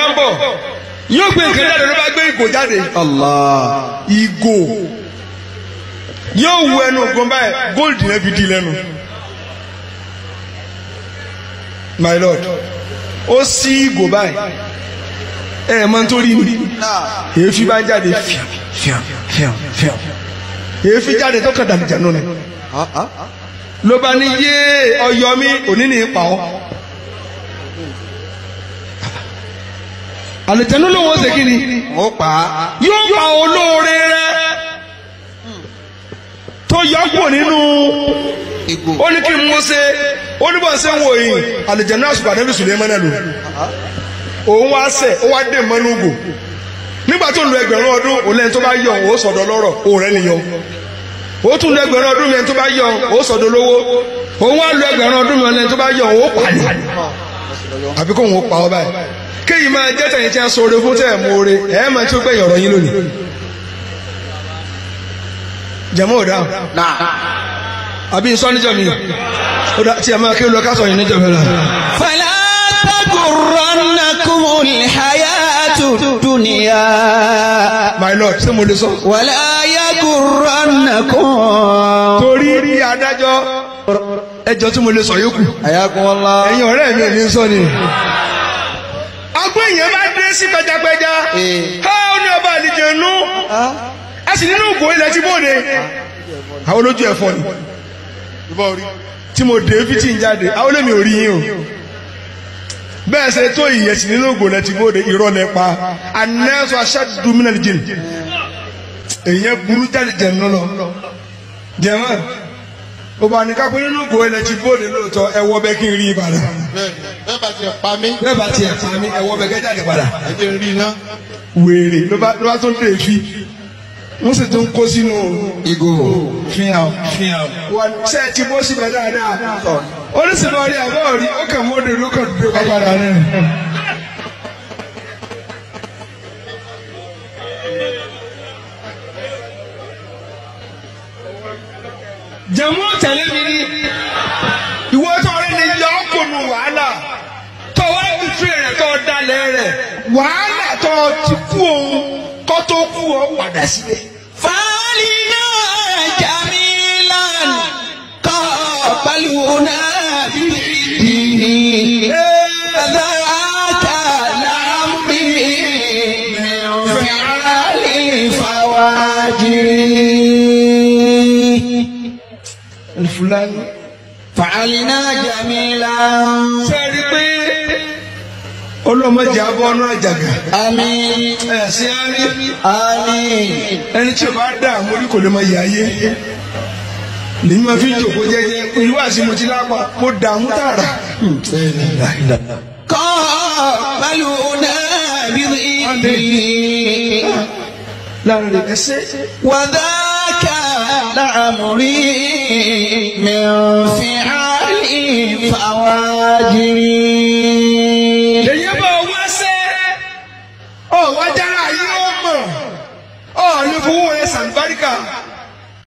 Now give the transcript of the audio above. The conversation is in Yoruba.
ń bọ̀ yóò gbé nǹkan jáde ló bá gbé ìgò jáde Allah. ìgò yóò wu ẹnu ògùn báyìí gold yẹn fi di lẹ́nu my lord ó sí ìgò báyìí ẹ ẹ máa ń torí mi èéfín bá ń jáde fíàm fíàm fíàm fíàm èéfín jáde tó kàn dàbí jànú ni Ah, ah. ló bá ní yé ọyọ mi òní ní ipa ọ. àlùjànnú ló wọ́n ṣe kí ni Ó pa á. yóò pa olóore rẹ tó yọpọ̀ nínú Ìgò. ó ní kí n mú ṣe ó ní bọ́ ṣe ń wò yìí àlùjànnú àṣùpà níbi sùlẹ́mánà lò òun wá sẹ̀ ó wá dé mọ́nú gò nígbà tó lu ẹgbẹ̀rún ọdún òun lẹ́ni tó bá yọ òun ó sọ̀dọ̀ lọ́rọ̀ òun rẹ̀ nìyọ ó tún lu ẹgbẹ̀rún ọdún mi ẹni tó bá yọ òun ó sọ̀dọ̀ lówó òun wá lu ẹgbẹ̀rún ọdún mi ẹni tó bá yọ òun ó pàdé àbí kóun ó pa ọ báyìí kéyìí máa jẹ́ tẹ̀yìn tí a sọ oore fún tẹ̀ mú oore ẹ̀ máa tí ó gbẹ̀yìn ọ̀rọ̀ yín lónìí jẹ̀mọ́ ò dáhùn Náà. àbí nsọ́ níjọ́ mi ó dá tí a máa kí lọ ká sọ yìí níjọ́ mi lọ. فلا تغرنكم الحياة الدنيا my lord ṣé mo lè sọ. ولا يغرنكم torí rí adájọ́ ẹjọ́ tí mo lè sọ yókù Ayakum Allah. ẹ̀yin ọ̀rẹ́ mi ò ní sọ ni. agbó èèyàn bá dé sí pẹjapẹja Ee. ká ó ní ọba àlejò inú Ah. ẹ sì nínú ògbó ilẹ̀ tí bóde. àwọn olójú ẹ̀fọ́ ni tí mo dé fi tí ń jáde àwọn olómi ò rí yín o bẹ́ẹ̀ ṣe tó ìyẹ̀sì nínú ògbó ilẹ̀ tí bóde irọ́ lẹ pa anẹ́sọ aṣáájú mínà jìn èèyàn burú jáde jẹ̀ nínú lọ jẹ̀mọ́ ó bá ní kápẹ́ nínú ògbó ilẹ̀ tí bóde lóòótọ́ ẹ wọ́ bẹ́ẹ̀ kí n rí ìbàdàn bẹ́ẹ̀ bá tiẹ̀ pa mí bẹ́ẹ̀ bá tiẹ̀ pa mí ẹ wọ́ bẹ́ẹ̀ kẹ́ jáde padà ẹ jẹ́ n rí iná. wèrè ló bá ló bá tó dé fi wọ́n sì tún kó sínú Ìgò. fihàn fihàn wà ṣe é ti bó síbẹ̀ dáadáa oníṣèlú rí àbọ̀ rí ó kàn mọ́dé ló kàn dúró kápára rẹ̀. jẹ̀mú tẹ̀lé mi ní ìwọ tó rí ni yọ ọ́ kò nu wàhálà tó wá bìtúrẹ̀ rẹ̀ tó dalẹ̀ rẹ̀ wàhálà tó ti kú òun kó tó kú ọ padà sílẹ̀. فعلنا جميلا قابلونا بالدين ذاك لعمري من فعل فواجري Fúlàní. فعلنا جميلا sẹ́ẹ̀rí pé olómọdé abọ́ ọ̀nà àjàgà آمين ẹ̀sìn árí آمين ẹni tí o bá dà mórí kò lè máa yà ayé lèmi máa fi ń jòkó jẹ́jẹ́ ìlú àti mo ti lápá mo dààmú tààrà. قابلونا بالدين láàrin rẹ̀ ẹsẹ̀ وذاك لعمري من فعل فواجر